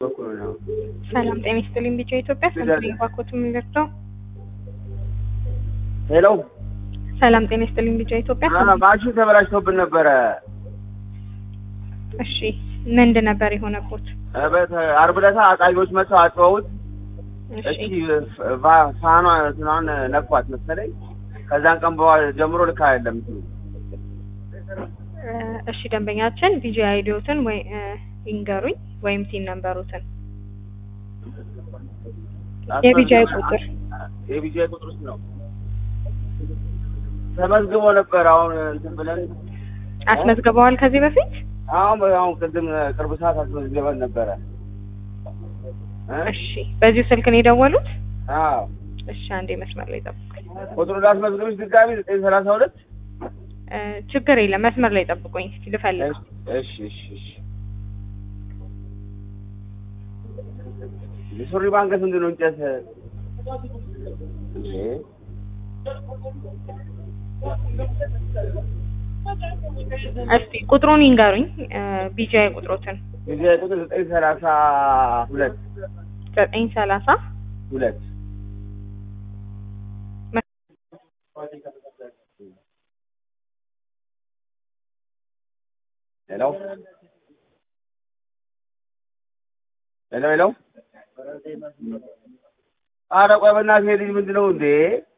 በኩል ነው። ሰላም ጤና ይስጥልኝ። ቢጫ ኢትዮጵያ ሰንትሪ ባኮት የሚደርሰው ሄሎ ሰላም ጤና ይስጥልኝ። ቢጫ ኢትዮጵያ አ ማሽን ተበላሽቶብን ነበረ። እሺ ምንድን ነበር የሆነቦት? እበት ዓርብ ዕለት አቃቢዎች መጥተው አጥበውት እሺ እቺ ፋ- ፋኗ እንትኗን ነኳት መሰለኝ። ከዛን ቀን በኋላ ጀምሮ ልክ አይደለም እንትኑ እ፣ እሺ ደንበኛችን ቢጂ አይዲዎትን ወይ እ፣ ይንገሩኝ ወይም ቲን ነንበሩትን የቢጂአይ ቁጥር የቢጂአይ ቁጥር ውስጥ ነው ተመዝግቦ ነበር። አሁን እንትን ብለን አስመዝግበዋል ከዚህ በፊት? አሁን አሁን ቅድም ቅርብ ሰዓት አስመዝግበን ነበረ። እ? እሺ በዚሁ ስልክ ነው የደወሉት? አዎ እሺ አንዴ መስመር ላይ ጠብቁኝ። ቁጥሩ ላስመዝግብሽ ድጋሚ ዘጠኝ ሰላሳ ሁለት እ፣ ችግር የለም መስመር ላይ ጠብቁኝ እስኪ ልፈልግ። እሺ እሺ እሺ የሱሪ ባንከስ ምንድን ነው እንጨት እንዴ? እስቲ ቁጥሩን ይንገሩኝ እ፣ ቢጂአይ ቁጥሮትን የዚህ ቁጥር ዘጠኝ ሰላሳ ሁለት ዘጠኝ ሰላሳ ሁለት ሄሎ ሄሎ ሄሎ ኧረ ቆይ በእናትህ ይሄ ልጅ ምንድን ነው እንዴ?